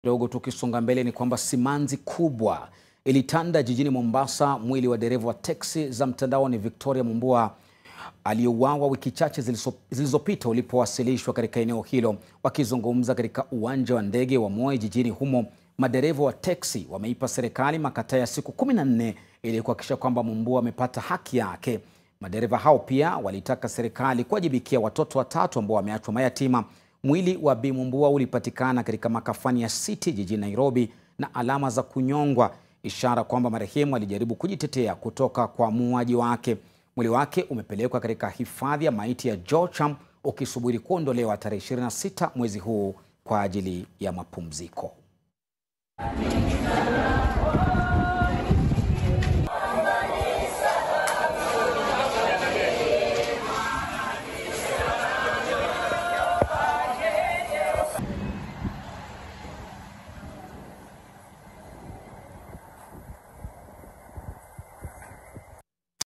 Kidogo tukisonga mbele ni kwamba simanzi kubwa ilitanda jijini Mombasa mwili wa dereva wa teksi za mtandaoni Victoria Mumbua aliyeuawa wiki chache zilizopita ulipowasilishwa katika eneo hilo. Wakizungumza katika uwanja wa ndege wa Moi jijini humo, madereva wa teksi wameipa serikali makataa ya siku kumi na nne ili kuhakikisha kwamba Mumbua amepata haki yake. Madereva hao pia walitaka serikali kuwajibikia watoto watatu ambao wameachwa mayatima. Mwili wa Bi Mumbua ulipatikana katika makafani ya City jijini Nairobi na alama za kunyongwa, ishara kwamba marehemu alijaribu kujitetea kutoka kwa muuaji wake. Mwili wake umepelekwa katika hifadhi ya maiti ya Jocham ukisubiri kuondolewa tarehe 26 mwezi huu kwa ajili ya mapumziko.